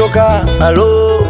kutoka halo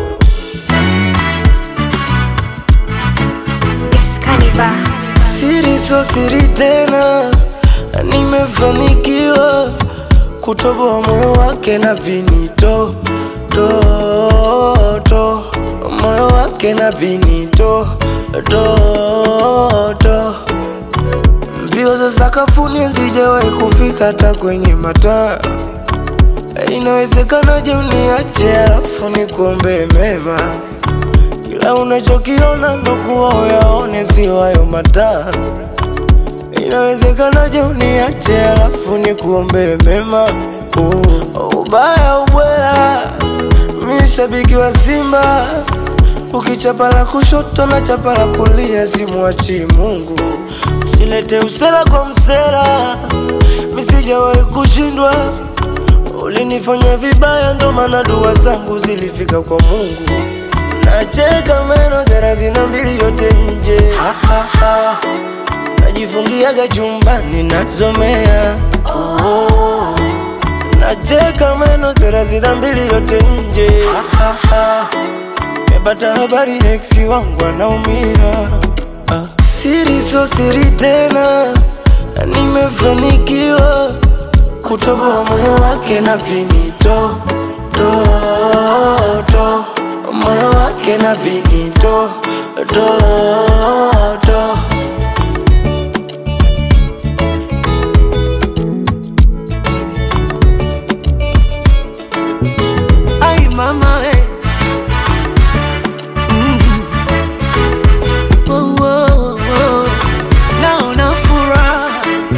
It's Cannibal. siri so siri tena nimefanikiwa kutoboa moyo wake na vinito to, to. moyo wake na vinito to, to. mbio za sakafuni hazijawahi kufika hata kwenye mataa inawezekanaje uniache alafu nikuombe mema kila unachokiona ndo kuwa uyaone sio hayo mataa inawezekanaje uniache alafu nikuombe mema uh, ubaya ubwela mi shabiki wa simba ukichapa la kushoto na chapa la kulia simwachi mungu usilete usera kwa msera misijawahi kushindwa ulinifanya vibaya ndo maana dua zangu zilifika kwa mungu nacheka meno thelathini na mbili yote nje ha, ha, ha. najifungiaga chumbani nasomea oh. nacheka meno thelathini na mbili yote nje ha, ha, ha. mepata habari eksi wangu anaumia ah. siri so siri tena nimefanikiwa kutoboa moyo wake na pinito to, to. moyo wake na pinito to, to. Ay mama eh. Mm. Oh, oh, oh. Naona furaha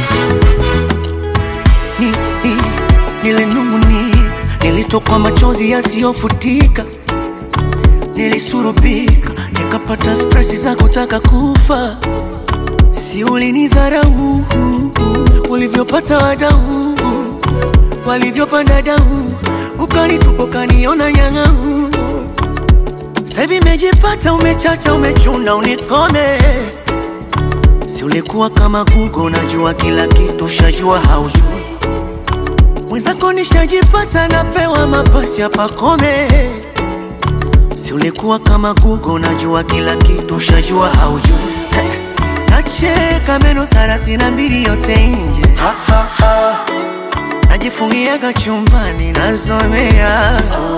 ni, ni, nilinung'unika, nilitokwa machozi yasiyofutika, nilisurubika, nikapata stresi za kutaka kufa. Si ulinidharau ulivyopata wadau walivyopanda dau, ukanitupa ukaniona nyang'au. Saivi imejipata, umechacha, umechuna, unikome. Si ulikuwa kama Google, unajua kila kitu, shajua haujui. Mwenzako nishajipata, napewa mapasi ya pakome. Si ulikuwa kama Google, unajua kila kitu, shajua haujui. Nacheka meno thelathini na mbili yote nje Ha, ha, ha. najifungiaga chumbani nasomea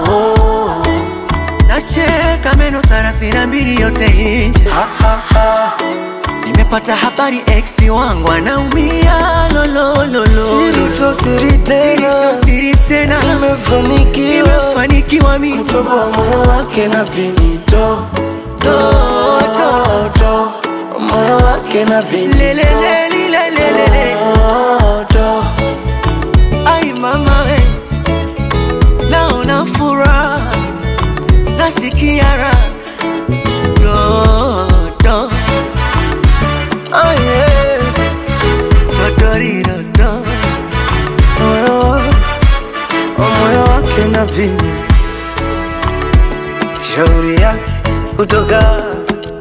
nacheka meno thelathini na mbili yote nje Ha, ha, ha. nimepata habari eksi wangu anaumia lolololo Siri so siri tena sio siri tena nimefanikiwa nimefanikiwa mimi kutoboa moyo wake na pinito to, to, to. moyo wake na pinito lelelelilelelele to, to. ai mama we naona furaha nasikia raha dodo Oh, yeah. dodoridodo moyo moyo wake na pini shauri yake kutoka